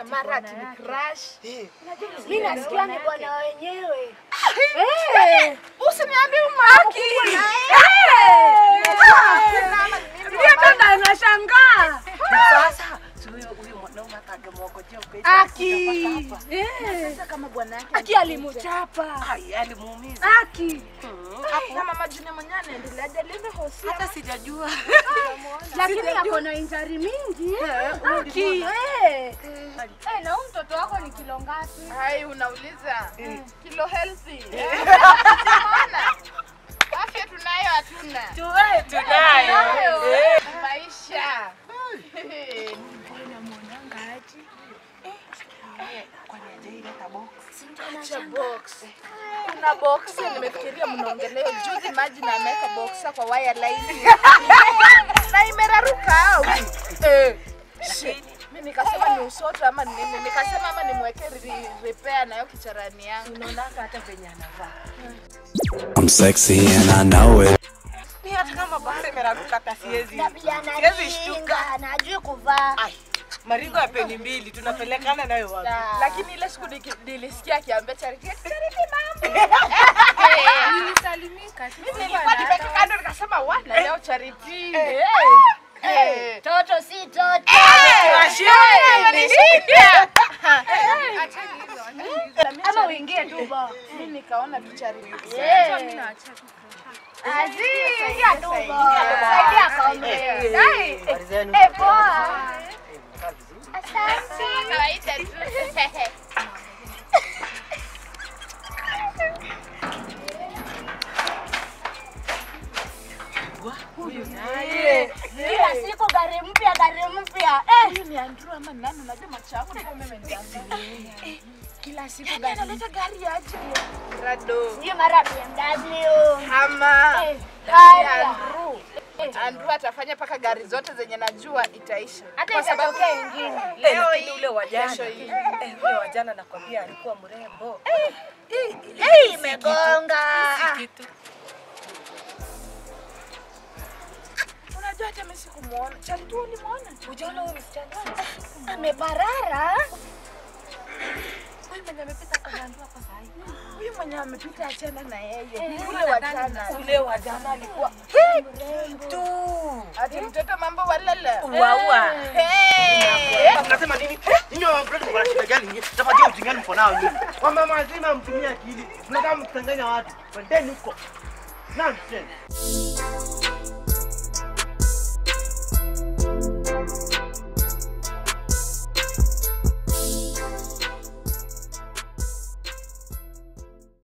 mara ati ni crush. Mimi nasikia ni bwana wenyewe. Usiniambie umaki. Ndio tena nashangaa. Sasa si huyo huyo mwanaume hata angemwongojea upesi. Aki. Eh. Sasa kama bwana yake Aki alimuchapa. Ai, alimuumiza. Aki. Hapo kama majina mwenyewe anaendelea jalinde hosi. Hata sijajua. Lakini ako na injari mingi. Aki. Eh. Eh, na huyu mtoto wako ni kilo ngapi? Hai unauliza kilo healthy. Unaona? Afya tunayo hatuna. Tuwe tunayo. Eh. Maisha. Kwani hajaileta box? Acha box. Kuna box nimefikiria mnaongelea juzi maji na ameweka boxa kwa wire line. na imeraruka au? Eh. Shit. Mimi nikasema ni usoto ama ni nini? Nikasema ama nimweke re- repair nayo kicharani yangu. Unaonanga hata venye anavaa. I'm sexy and I know it. Ni hata kama bahari imeraruka hata siwezi. Tabia Siwezi shtuka. anajinga, anajui kuvaa. Ai, Marigo ya peni mbili tunapelekana nayo wapi? Lakini ile siku niki- nilisikia akiambia Charity, Charity mambo. Nilisalimika. Mimi nilikuwa nimeka kando nikasema wana leo Charity. Eh. Eh. Toto si toto. Ama uingie tu bo. Mimi nikaona tu Charity. Azi, ingia tu bo. Saidia kaombe. Dai. Habari zenu? Eh, poa. Asante. Kawaida tu. Kila siku gari mpya, gari mpya. Eh. Huyu ni Andrew ama ni nani? Unajua macho yangu ndio mimi ndio. Kila siku Yaani gari. analeta gari aje? Rado. Sio mara BMW. Ama. Eh, Yaani haya. Andrew. Andrew atafanya mpaka gari zote zenye najua itaisha. Hata Kwa sababu ikatokea ingine. Leo Leo hii hii, ule wa jana. kesho hii. Eh, ule wa jana nakwambia alikuwa mrembo. Eh, imegonga. Kitu. Unajua hata mimi sikumuona. Charity wewe ulimuona? Ujaona huyu msichana? Ameparara. Huyu mwenye amepita kagandua hapa saa hii. Huyu mwenye amepita achana na yeye. Ule wa jana. Ule wa jana alikuwa tu. Ati mtoto mambo walala. Uwaua. Hey! Mnasema nini? Nyinyi wa mtoto mko na shida gani nyinyi? Tafatia ujingani mko nao nyinyi. Wamama wazima mtumie akili. Mnataka mkutanganya watu. Kwendeni huko. Nonsense.